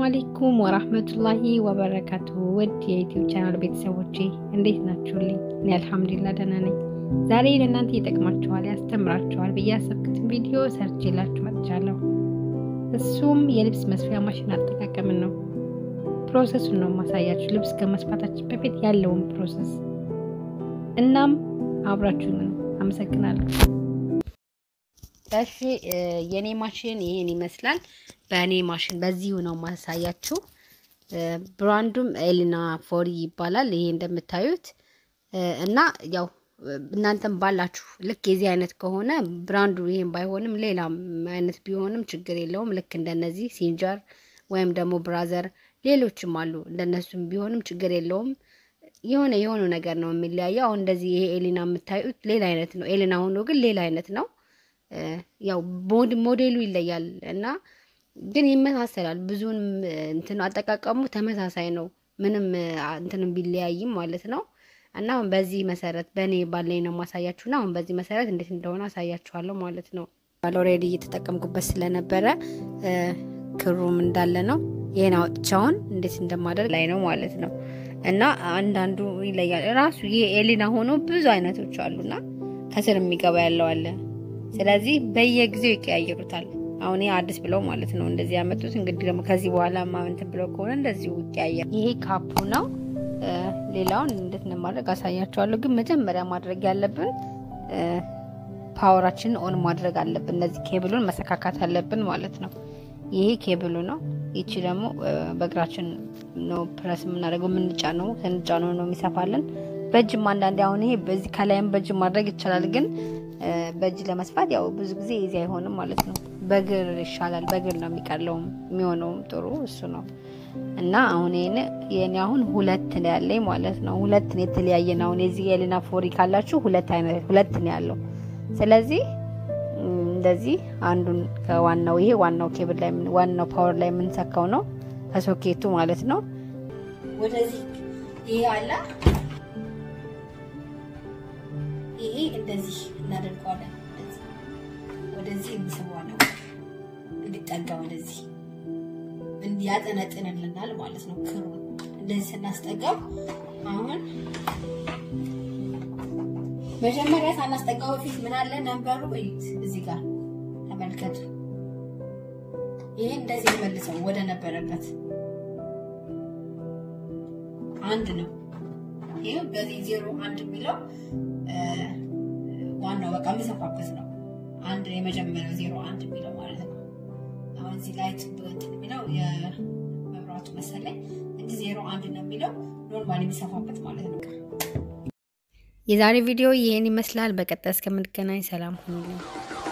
አለይኩም ወራህመቱላሂ ወበረካቱ። ውድ የዩቲዩብ ቻናል ቤተሰቦቼ እንዴት ናችሁልኝ? እኔ አልሐምዱሊላህ ደህና ነኝ። ዛሬ ለእናንተ ይጠቅማችኋል፣ ያስተምራችኋል ብዬ ያሰብኩትን ቪዲዮ ሰርቼላችሁ መጥቻለሁ። እሱም የልብስ መስፊያ ማሽን አጠቃቀምን ነው። ፕሮሰሱን ነው ማሳያችሁ፣ ልብስ ከመስፋታችን በፊት ያለውን ፕሮሰስ። እናም አብራችሁን ነው። አመሰግናለሁ። እሺ የኔ ማሽን ይሄን ይመስላል። በእኔ ማሽን በዚሁ ነው ማሳያችሁ። ብራንዱም ኤሊና ፎሪ ይባላል። ይሄ እንደምታዩት እና ያው እናንተም ባላችሁ ልክ የዚህ አይነት ከሆነ ብራንዱ ይሄን ባይሆንም ሌላ አይነት ቢሆንም ችግር የለውም። ልክ እንደነዚህ ሲንጀር ወይም ደግሞ ብራዘር ሌሎችም አሉ። እንደነሱም ቢሆንም ችግር የለውም። የሆነ የሆነ ነገር ነው የሚለያየው። አሁን እንደዚህ ይሄ ኤሊና የምታዩት ሌላ አይነት ነው። ኤሊና ሆኖ ግን ሌላ አይነት ነው። ያው ሞዴሉ ይለያል እና ግን ይመሳሰላል። ብዙን እንትን አጠቃቀሙ ተመሳሳይ ነው። ምንም እንትንም ቢለያይም ማለት ነው። እና አሁን በዚህ መሰረት በእኔ ባለኝ ነው ማሳያችሁና አሁን በዚህ መሰረት እንዴት እንደሆነ አሳያችኋለሁ ማለት ነው። ኦልሬዲ እየተጠቀምኩበት ስለነበረ ክሩም እንዳለ ነው። ይሄን አውጥቻውን እንዴት እንደማደርግ ላይ ነው ማለት ነው። እና አንዳንዱ ይለያል ራሱ ይሄ ኤሊና ሆኖ ብዙ አይነቶች አሉና ከስር የሚገባ ያለው አለ ስለዚህ በየጊዜው ይቀያየሩታል። አሁን ይሄ አዲስ ብለው ማለት ነው እንደዚህ ያመጡት። እንግዲህ ደግሞ ከዚህ በኋላ ማንትን ብለው ከሆነ እንደዚሁ ይቀያየር። ይሄ ካፑ ነው። ሌላውን እንዴት ነው ማድረግ አሳያቸዋለሁ። ግን መጀመሪያ ማድረግ ያለብን ፓወራችንን ኦን ማድረግ አለብን። እነዚህ ኬብሉን መሰካካት አለብን ማለት ነው። ይሄ ኬብሉ ነው። ይቺ ደግሞ በእግራችን ነው ፕረስ የምናደርገው የምንጫነው ስንጫነው ነው የሚሰፋልን። በእጅም አንዳንዴ አሁን ይሄ በዚህ ከላይም በእጅ ማድረግ ይቻላል ግን በእጅ ለመስፋት ያው ብዙ ጊዜ እዚህ አይሆንም ማለት ነው። በእግር ይሻላል። በእግር ነው የሚቀለውም የሚሆነውም ጥሩ እሱ ነው። እና አሁን ይሄን የኔ አሁን ሁለት ነው ያለኝ ማለት ነው። ሁለት ነው የተለያየ ነው። አሁን የዚህ ኤሊና ፎሪ ካላችሁ ሁለት አይነት ሁለት ነው ያለው። ስለዚህ እንደዚህ አንዱን ከዋናው ይሄ ዋናው ኬብል ላይ ዋናው ፓወር ላይ የምንሰካው ነው ከሶኬቱ ማለት ነው። ወደዚህ ይሄ አለ ይሄ እንደዚህ እናደርገዋለን። ወደዚህ እንስበዋለን እንዲጠጋ ወደዚህ ያጠነጥንልናል ማለት ነው። ክሩ እንደዚህ ስናስጠጋው አሁን መጀመሪያ ሳናስጠጋው በፊት ምን አለ ነንበሩ እዩት፣ እዚህ ጋር ተመልከቱ። ይሄ እንደዚህ መልሰው ወደ ነበረበት አንድ ነው። ይሄ በዚህ ዜሮ አንድ የሚለው ዋናው በቃ የሚሰፋበት ነው። አንድ የመጀመሪያው ዜሮ አንድ የሚለው ማለት ነው። አሁን እዚህ ላይት እንትን የሚለው የመብራቱ መሰለኝ እንጂ ዜሮ አንድ ነው የሚለው ኖርማል የሚሰፋበት ማለት ነው። የዛሬ ቪዲዮ ይህን ይመስላል። በቀጣይ እስከምንገናኝ ሰላም ሁኑልኝ።